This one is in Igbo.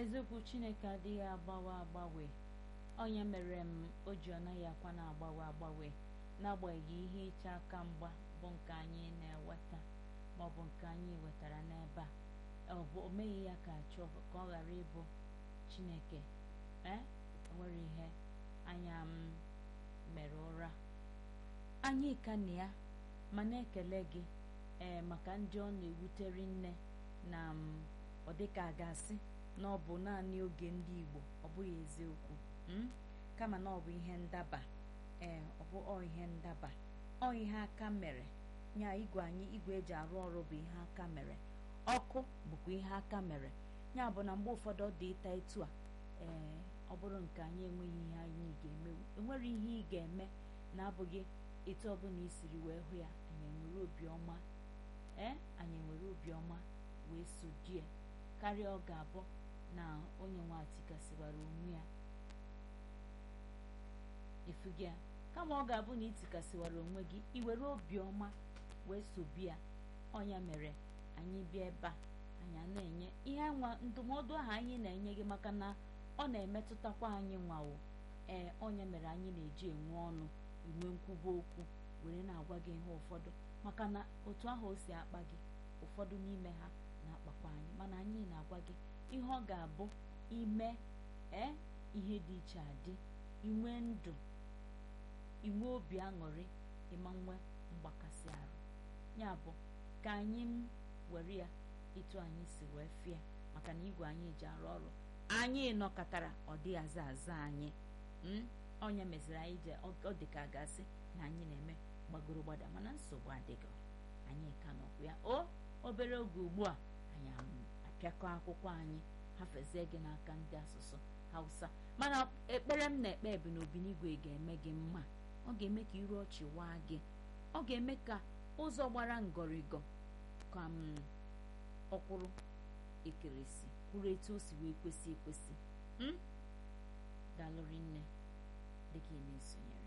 eziokwu chineke adịghị agbawe agbanwe onye mere m o ji ọ naghị akwa na-agbanwe agbanwe n'agbanyeghị ihe ịcha aka mgba bụ nke anyị na-eweta maọbụ nke anyị wetara n'ebe a ọ bụ o meghị ya ka achọ ka ọ ghara ịbụ chineke ee enwere ihe anya m mere ụra anyị ka na ya ma na-ekele gị ee maka ndị ọ na-ewutere nne na m ọ dịka a ga-asị na ọ bụ naanị oge ndị Igbo ọ bụghị eziokwu m kama na ọ bụ ihe ndaba ee ọ bụ ọ ihe ndaba ọ ihe aka mere nya igwe anyị igwe eji arụ ọrụ bụ ihe aka mere ọkụ bụkwa ihe aka mere ya bụ na mgbe ụfọdụ ọ dị ịta etu a ee ọ bụrụ nke anyị enweghị ihe anyị ga-eme enwere ihe ị ga-eme na-abụghị etu ọbụla i siri wee hụ ya anyị enwere obiọma ee anyị enwere obiọma wee so die karịa ọ ga-abụ na onye nwe atikasịwara onwe ya ifugi ya kama ọ ga-abụ na itikasịwara onwe gị iwere obiọma wee sobi ya ọnya mere anyị bịa ebe a anyị a na-enye ihe nwa ndụmọdụ ahụ anyị na-enye gị maka na ọ na-emetụtakwa anyị nwawo ee onye mere anyị na-eji enwe ọnụ enwe nkwuba okwu were na-agwa gị ihe ụfọdụ maka na otu ahụ o si akpa gị ụfọdụ n'ime ha na-akpakwa anyị mana anyị na-agwa gị ihe ọ ga-abụ ime ee ihe dị iche adị inwe ndụ inwe obi aṅụrị ịma nwe mgbakasị arụ ya bụ ka anyị m were ya etu anyị si wee fịa maka na igwe anyị ji arụ ọrụ anyị nọkọtara ọ dị aza aza anyị onye meziri anyị je ọ dị ka gasị na anyị na-eme gbagoro gbada mana nsogbu adịghị anyị ka nọkwa ya o obere oge ugbu a anyị apịakọ akwụkwọ anyị hafezie gị n'aka ndị asụsụ hausa mana ekpere m na-ekpe ebi n'obinigwe ga-eme gị mma ọ ga-eme ka iru ọchị waa gị ọ ga-eme ka ụzọ gbara ngọrịgọ ka m ọkwụrụ ekeresi kwuru etu o si wee kwesị ekwesị daalụrị nne dịka ị na-esonyere